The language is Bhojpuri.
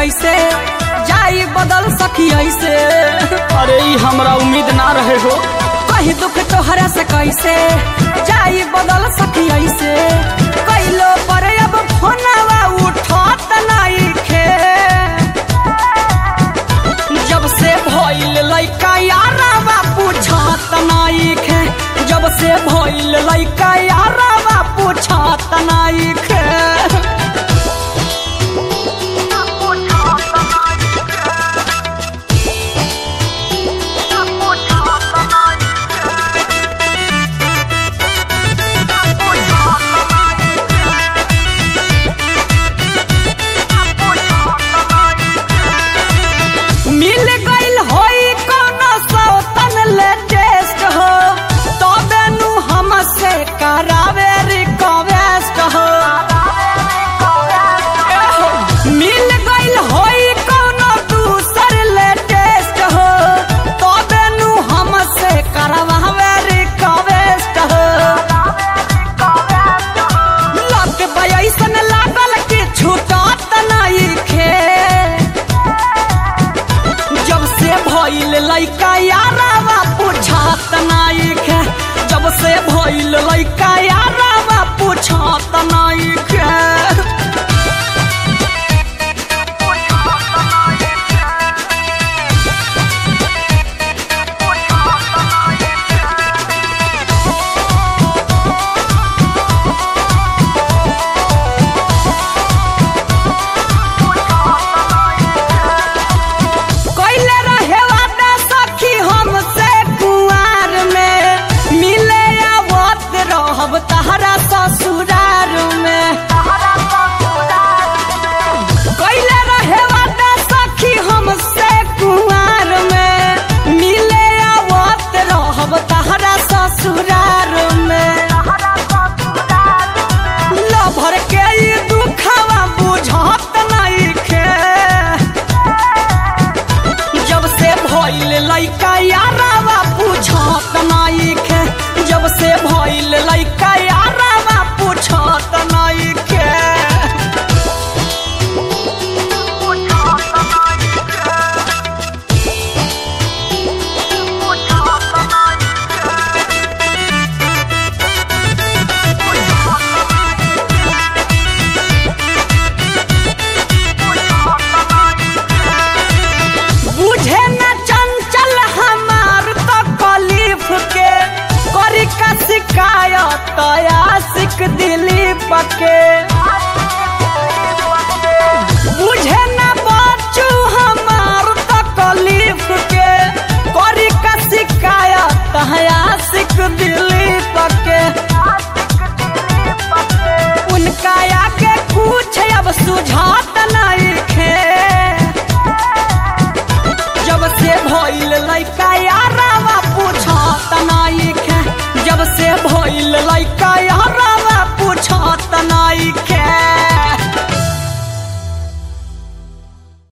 कैसे जाई बदल सखी ऐसे अरे ई हमरा उम्मीद ना रहे हो कहीं दुख तोहरा से कैसे जाई बदल सखी ऐसे कैलो पर अब फोनवा उठत नहीं खे जब से भइल लइका यारवा पूछत नहीं खे जब से भइल लइका यारवा पूछत नहीं खे मिल गइल होई कोनो सौतन लेटेस्ट हो तबे नु हमसे करावे रिक्वेस्ट हो मिल गइल होई कोनो दूसर लेटेस्ट हो तबे नु हमसे करवावे रिक्वेस्ट हो लग बयसन लागल कि छूटत नहीं खे जब से भइल लइका यारावा पूछत नहीं खे जब से भइल लइका यारावा पूछत नहीं खे कैले रहे वादा सखी हमसे कुआर में मिले आवत रहब तहरा ससुरार में कैले रहे वादा सखी हमसे कुआर में मिले आवत रहब तहरा ससुरार में लभर के ई दुखवा बुझत नहीं खे जब से भइल लइका यारावा पूछत नहीं खे जब से भइल लइका यारावा पूछत नहीं खे बुझे न चंचल हमार तो कलीफ के करी का शिकायत आशिक दिलीप के बुझे न बच्चू हमार तो कलीफ के करी का शिकायत आशिक दिलीप के उनका आगे कुछ अब सुझात नहीं खे जब से भइल लइका यारावा पूछत नहीं खे जब से भइल लइका यारावा पूछत नहीं खे